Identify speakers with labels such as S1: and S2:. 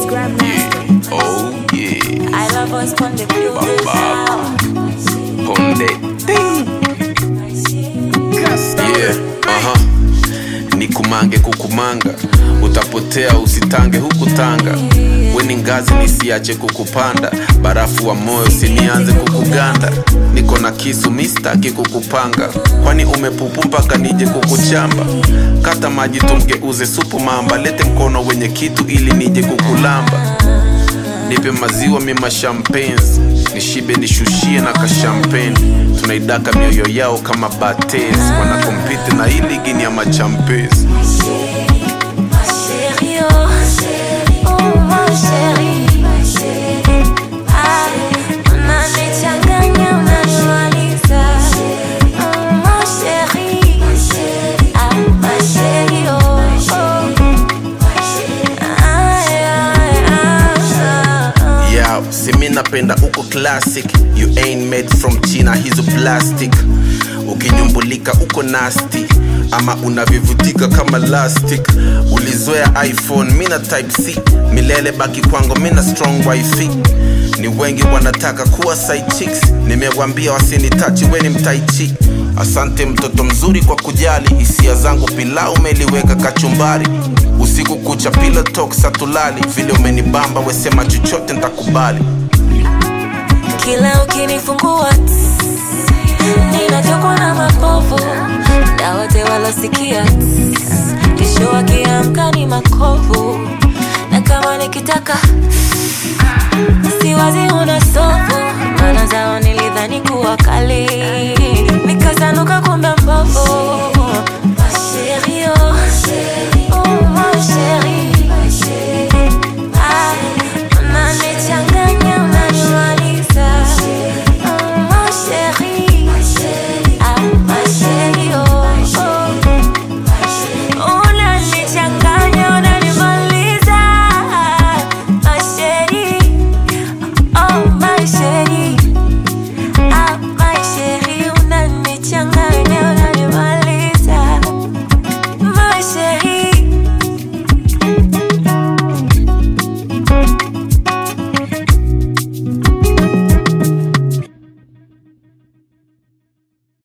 S1: Yeah. Oh yeah.
S2: I love us from the building
S1: Baba.
S2: now.
S1: Ponde. Yeah. Aha. Nikumange kukumanga, utapotea usitange huku Tanga. Weni ngazi nisiache kukupanda, barafu wa moyo usinianze kukuganda. Niko na kisu mistaki kukupanga, kwani umepupu mpaka nije kukuchamba. Kata maji tumgeuze supu mamba, lete mkono wenye kitu ili nije kukulamba. Nipe maziwa mima champagnes nishibe nishushie na kashampeni tunaidaka mioyo yao kama bates wanakompiti na hii ligi ni ya machampes
S2: Ma chérie, oh, oh ma chérie. Ah, unanichanganya, unanimaliza. Oh, ma chérie. Ah, ma chérie, oh, oh. Ay, ay, ay, ay.
S1: yeah, simi napenda uko classic you ain't made from china hizo plastic ukinyumbulika uko nasty ama unavivutika kama lastic ulizoea iphone mina type c milele baki kwangu mina strong wifi ni wengi wanataka kuwa side chicks nimewambia wasinitachi weni mtaichi asante mtoto mzuri kwa kujali hisia zangu pilau umeliweka kachumbari usiku kucha pillow talk satulali vile umenibamba wesema chochote ntakubali
S2: kila ukinifungua tss, ninatokwa na mapovu na wote walosikia tss, kesho wakiamka ni makovu na kama nikitaka siwazi una sofu maana zao nilidhani kuwa kali nikazanuka kumbe mbovu